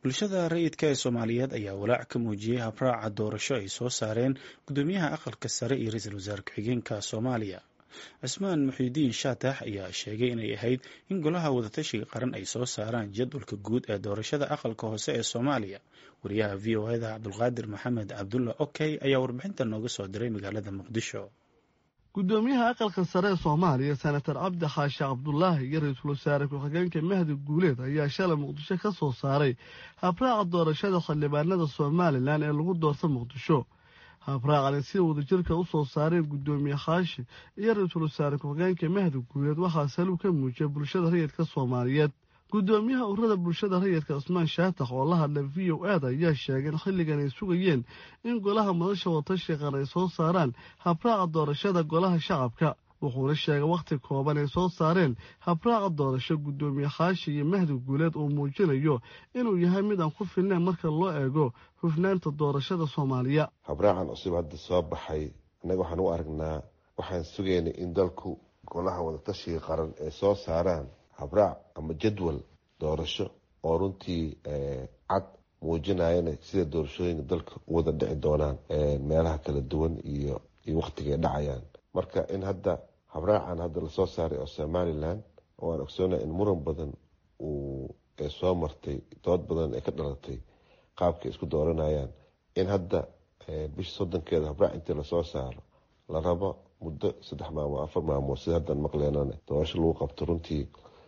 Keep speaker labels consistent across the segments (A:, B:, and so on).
A: bulshada rayidka ee soomaaliyeed ayaa walaac ka muujiyey habraaca doorasho ay soo saareen guddoomiyaha aqalka sare iyo ra-iisul wasaare ku-xigeenka soomaaliya cismaan muxiidiin shaatax ayaa sheegay inay ahayd in golaha wadatashiga qaran ay soo saaraan jadwalka guud ee doorashada aqalka hoose ee soomaaliya wariyaha v o eda cabdulqaadir maxamed cabdulla okey ayaa warbixinta nooga soo diray magaalada muqdisho
B: guddoomiyaha aqalka sare ee soomaaliya senatar cabdi xaashi cabdulaahi iyo ra-iisul wasaare ku-xigeenka mahdi guuleed ayaa shalay muqdisho ka soo saaray habraaca doorashada xildhibaanada somalilan ee lagu doorta muqdisho habraacani sida wadajirka u soo saareen guddoomiye khaashi iyo ra-iisul wasaare ku-xigeenka mahdi guuleed waxaa saluu ka muujiyay bulshada rayidka soomaaliyeed guddoomiyaha ururada bulshada rayidka cismaan shaatax oo la hadlay v o ed ayaa sheegay in xilligan ay sugayeen in golaha madasha wadatashiga qaran ay soo saaraan habraaca doorashada golaha shacabka wuxuuna sheegay wakhti kooban ay soo saareen habraaca doorasho guddoomiye khaashi iyo mahdi guuleed uu muujinayo inuu yahay mid aan ku filnayn marka loo eego hufnaanta doorashada soomaaliya
C: habraacan cusub hadda soo baxay innaga waxaan u aragnaa waxaan sugaynay in dalku golaha wadatashiga qaran ay soo saaraan habraac ama jadwal doorasho oo runtii cad muujinayana sida doorashooyinka dalka u wada dhici doonaan meelaha kala duwan iyo iyo wakhtigay dhacayaan marka in hadda habraacan hadda lasoo saaray oo somalilan oo aan ogsoonay in muran badan uu soo martay dood badan ay ka dhalatay qaabkay isku dooranayaan in hadda bisha soddonkeeda habraac intii lasoo saaro la rabo muddo saddex maalmood afar maalmood sida haddaan maqleenan doorasho lagu qabto runtii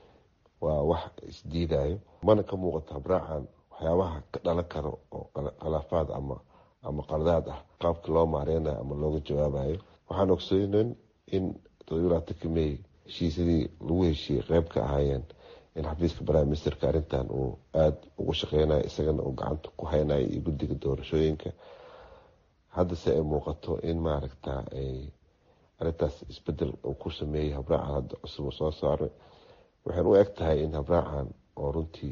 C: waa wax isdiidayo mana ka muuqato habraacan waxyaabaha ka dhalan karo oo khilaafaad ama ama qaldaad ah qaabka loo maareynayo ama looga jawaabayo waxaan ogsoonen in todobalatanka may heshiisyadii lagu heshiiyey qeyb ka ahaayeen in xafiiska prime ministerka arrintan uu aada ugu shaqeynayo isagana uu gacanta ku haynayo iyo guddiga doorashooyinka haddase ay muuqato in maaragta ay arrintaas isbedel uu ku sameeyey habraacan hadda cusub soo saaray waxaan u eg tahay in habraacan oo runtii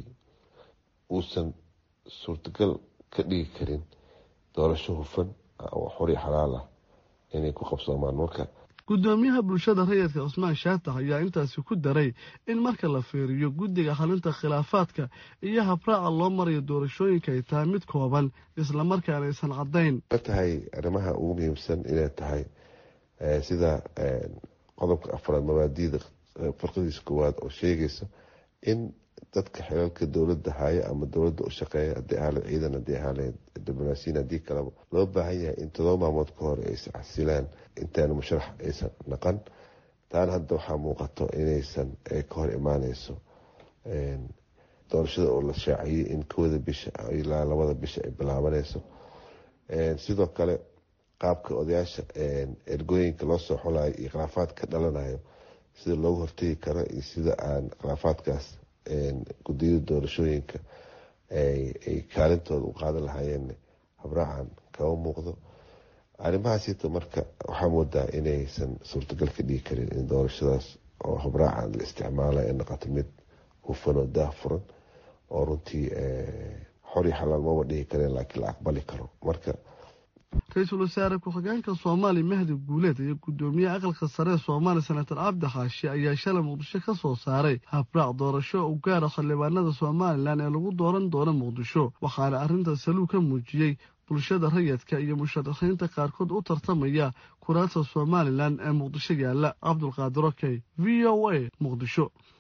C: uusan suurtagal ka dhigi karin doorasho hufan oo xori xalaal ah inay ku qabsoomaan marka
B: guddoomiyaha bulshada rayidka cismaan shaatax ayaa intaasi ku daray in marka la fiiriyo guddiga xalinta khilaafaadka iyo habraaca loo marayo doorashooyinka ay tahay mid kooban islamarkaana aysan caddayn
C: ka tahay arrimaha ugu muhiimsan inay tahay sida qodobka afraad mabaadiida farqadiisa koowaad oo sheegaysa in dadka xilalka dowladda haya ama dowladda u shaqeeya haddii ahaale ciidan haddii ahaale diblomaasiyin haddii kaleba loo baahan yahay in todoba maalmood ka hor ay iscasilaan intaana musharax aysan naqan taana hadda waxaa muuqato inaysan ka hor imaaneyso doorashada oo la shaaciyey in kooda bisha ilaa labada bisha ay bilaabaneyso sidoo kale qaabka odayaasha ergooyinka loo soo xulayo iyo khilaafaad ka dhalanayo sida loogu hortegi karo iyo sida aan khilaafaadkaas gudiyada doorashooyinka ay kaalintooda u qaadan lahaayeen habraacan kama muuqdo arrimahaasita marka waxaa moodaa inaysan suurtagal ka dhigi karin in doorashadaas oo habraacan la isticmaalayo ay noqoto mid hufan oo daah furan oo runtii xor iyo xalaal maba dhigi kareen laakiin la aqbali karo marka
B: ra-iisul wasaare ku-xigeenka soomaaliya mahdi guuleed iyo guddoomiyaha aqalka sare ee soomaaliya senatar cabdi xaashi ayaa shalay muqdisho ka soo saaray habraac doorasho u gaara xildhibaanada somalilan ee lagu dooran doono muqdisho waxaana arrintaas saluu ka muujiyey bulshada rayidka iyo musharaxiinta qaarkood u tartamaya kuraasta somalilan ee muqdisho yaalla cabdulqaadir okey v o a muqdisho